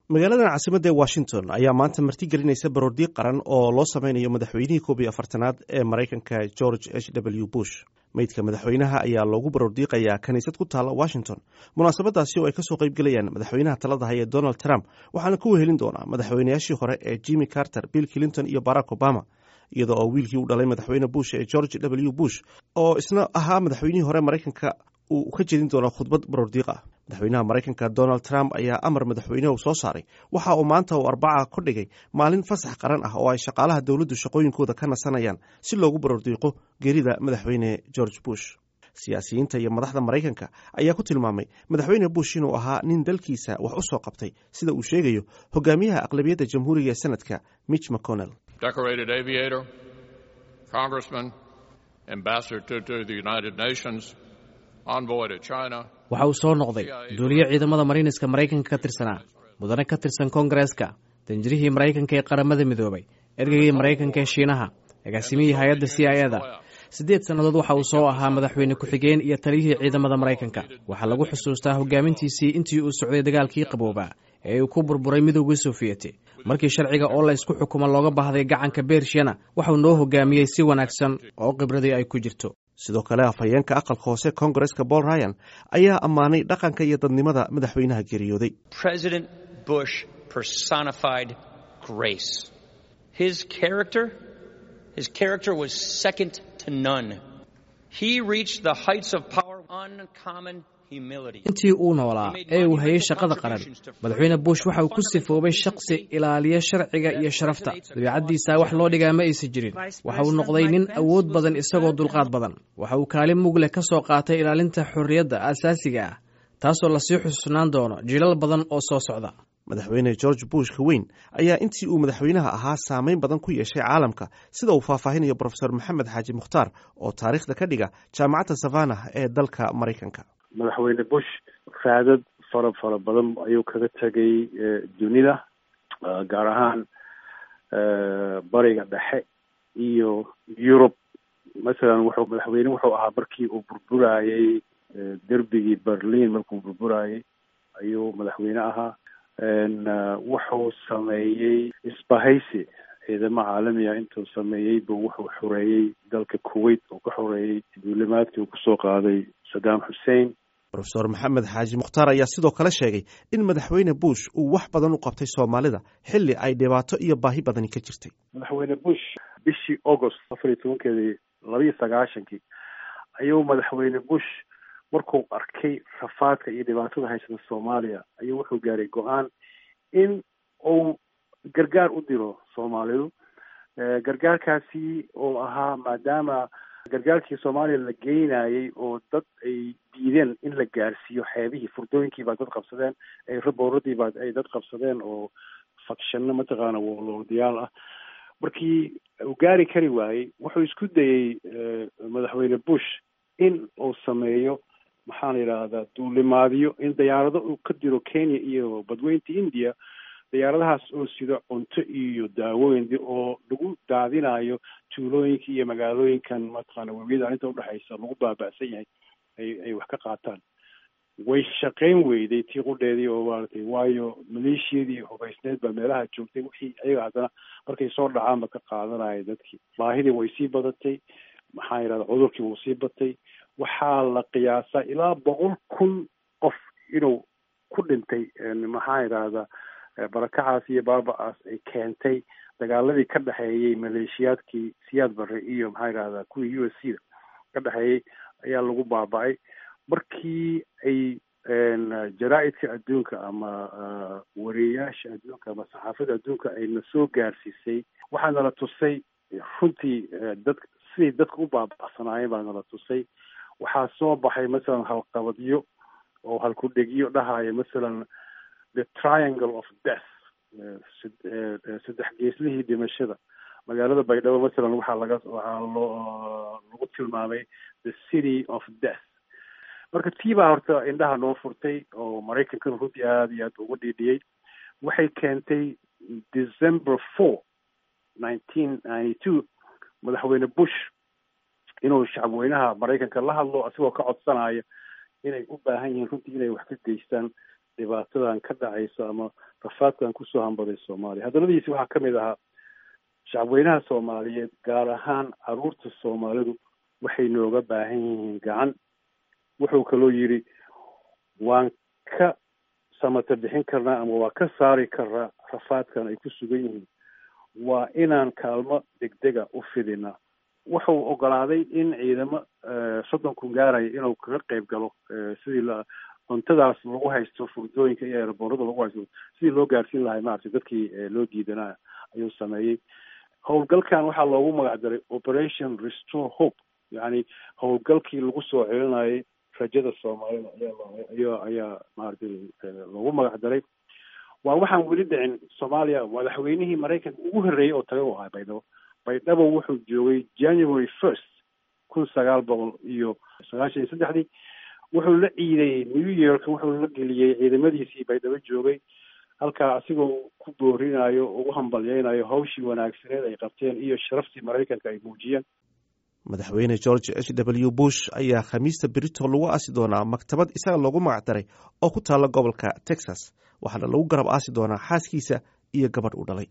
magaaladan caasimadda ee washington ayaa maanta martigelinaysa baroordiiq qaran oo loo sameynayo madaxweynihii koob iyo afartanaad ee maraykanka george h w bush meydka madaxweynaha ayaa loogu baroordiiqayaa kiniisad ku taalla washington munaasabadaasi oo ay kasoo qaybgelayaan madaxweynaha talada haya donald trump waxaana ku wehelin doonaa madaxweynayaashii hore ee jimmy carter bill clinton iyo barack obama iyadoo oo wiilkii u dhalay madaxweyne bush ee george w bush oo isna ahaa madaxweynihii hore maraykanka uu ka jedin doono khudbad baroordiiq ah madaxweynaha maraykanka donald trump ayaa amar madaxweynehu soo saaray waxa uu maanta uu arbaca ka dhigay maalin fasax qaran ah oo ay shaqaalaha dowladdu shaqooyinkooda ka nasanayaan si loogu baroordiiqo geerida madaxweyne george bush siyaasiyiinta iyo madaxda maraykanka ayaa ku tilmaamay madaxweyne bush inuu ahaa nin dalkiisa wax u soo qabtay sida uu sheegayo hogaamiyaha aqlabiyadda jamhuuriga ee senadka mitch mcconnell waxa uu soo noqday duuliye ciidamada mariiniska maraykanka ka tirsanaa mudane ka tirsan koongareeska danjirihii maraykanka ee qaramada midoobay ergeygii maraykanka ee shiinaha agaasimihii hay-adda c i eda siddeed sannadood waxa uu soo ahaa madaxweyne ku-xigeen iyo taliyihii ciidamada maraykanka waxaa lagu xusuustaa hogaamintiisii intii uu socday dagaalkii qaboobaa ee uu ku burburay midowgii sofiyeeti markii sharciga oo la isku xukumo looga baahday gacanka beershiyana waxauu noo hogaamiyey si wanaagsan oo khibradii ay ku jirto sidoo kale afhayeenka aqalka hoose kongareska paul ryan ayaa ammaanay dhaqanka iyo dadnimada madaxweynaha geeriyooday intii uu noolaa ee uu hayay shaqada qaran madaxweyne bush waxa uu ku sifoobay shakhsi ilaaliya sharciga iyo sharafta dabiicaddiisa wax loo dhigaa ma aysan jirin waxa uu noqday nin awood badan isagoo dulqaad badan waxa uu kaalin mugleh ka soo qaatay ilaalinta xorriyadda aasaasiga ah taasoo lasii xusuusnaan doono jilal badan oo soo socda madaxweyne george bush ka weyn ayaa intii uu madaxweynaha ahaa saameyn badan ku yeeshay caalamka sida uu faahfaahinayo brofesor maxamed xaaji mukhtaar oo taariikhda ka dhiga jaamacadda savannah ee dalka maraykanka madaxweyne bush raadad fara fara badan ayuu kaga tegay dunida gaar ahaan bariga dhexe iyo yurub masalan wuxuu madaxweyne wuxuu ahaa markii uu burburayey derbigii berlin markuu burburayey ayuu madaxweyne ahaa wuxuu sameeyey isbahaysi ciidamo caalamiga intuu sameeyey buu wuxuu xoreeyey dalka kuwait uu ka xoreeyey duulimaadkii uu kusoo qaaday saddam xussein rofesor maxamed xaaji mukhtaar ayaa sidoo kale sheegay in madaxweyne bush uu wax badan u qabtay soomaalida xilli ay dhibaato iyo baahi badani ka jirtay madaxweyne bush bishii august afar iyo tobankeedii labaiyo sagaashankii ayuu madaxweyne bush markuu arkay rafaadka iyo dhibaatada haysata soomaaliya ayuu wuxuu gaaray go-aan in uu gargaar u diro soomaalidu gargaarkaasi oo ahaa maadaama gargaarkii soomaaliya la geynayey oo dad ay diideen in la gaarsiiyo xeebihii furdooyinkii baa dad qabsadeen rabooradii baa ay dad qabsadeen oo fakshano mataqaana woloodiyaal ah markii uu gaari kari waayey wuxuu isku dayey madaxweyne bush in uu sameeyo maxaa la yidhaahdaa duulimaadyo in diyaarado uu ka diro kenya iyo badweynta india diyaaradahaas oo sido cunto iyo daawooyin oo lagu daadinayo tuulooyinka iyo magaalooyinkan mataqaana webiyada inta udhexaysa lagu baaba'san yahay ay ay wax ka qaataan way shaqayn weyday tii qudheedii oo maaratay waayo maleeshiyadii hubaysneed baa meelaha joogtay wixii ayaga haddana markay soo dhacaanba ka qaadanaya dadkii baahidii way sii badatay maxaa yidhahda cudurkii wuu sii batay waxaa la qiyaasaa ilaa boqol kun qof inuu ku dhintay maxaa yidhaahda barakacaas iyo baaba-aas ay keentay dagaaladii ka dhexeeyey maleeshiyaadkii siyaad barre iyo maxaa yidhahdaa kuwii u s c da ka dhexeeyey ayaa lagu baaba-ay markii ay jaraa-idka adduunka ama wareeyaasha adduunka ama saxaafada adduunka ayna soo gaarsiisay waxaa nala tusay runtii dad siday dadka u baaba'sanaayeen baa nala tusay waxaa soo baxay masalan halqabadyo oo halkudhegyo dhahaya masalan the triangle of death saddex geeslihii dhimashada magaalada baydhabo masalan waxaa laga waxaa loo lagu tilmaamay the city of death marka tii baa horta indhaha noo furtay oo maraykankana runtii aada iyo aad ugu dhiidhiyey waxay keentay december four nineteen ninety two madaxweyne bush inuu shacabweynaha maraykanka la hadlo asigoo ka codsanaya inay u baahan yihiin runtii inay wax ka geystaan dhibaatadan ka dhacaysa ama rafaadkan kusoo hambaday soomaaliya hadaladiisi waxaa ka mid ahaa shacabweynaha soomaaliyeed gaar ahaan caruurta soomaalidu waxay nooga baahan yihiin gacan wuxuu kaloo yidhi waan ka samata bixin karnaa ama waa ka saari karnaa rafaadkan ay ku sugan yihiin waa inaan kaalmo degdega u fidinaa wuxuu ogolaaday in ciidamo soddon kun gaaraya inuu kaga qayb galo sidii la cuntadaas lagu haysto furdooyinka iyo eeraboorada lagu haysto sidii loo gaarsiin lahay maaragtay dadkii loo diidanaa ayuu sameeyey howlgalkan waxaa loogu magac daray operation restore hope yacni howlgalkii lagu soo celinayay rajada soomaalida ayaa ayaa maaragtay loogu magac daray waa waxaan weli dhicin soomaaliya madaxweynihii maraykanka ugu horreeyey oo taga u ahaa baydhabo baydhabo wuxuu joogay january first kun sagaal boqol iyo sagaashan iyo saddexdii wuxuu la ciidayey new york wuxuu la geliyey ciidamadiisii baydhabo joogay halkaa asigoo ku boorinayo ugu hambalyeynayo hawshii wanaagsaneed ay qabteen iyo sharaftii maraykanka ay muujiyeen madaxweyne george h w bush ayaa khamiista brito lagu aasi doonaa maktabad isaga loogu magac daray oo ku taalla gobolka texas waxaana lagu garab aasi doonaa xaaskiisa iyo gabadh uu dhalay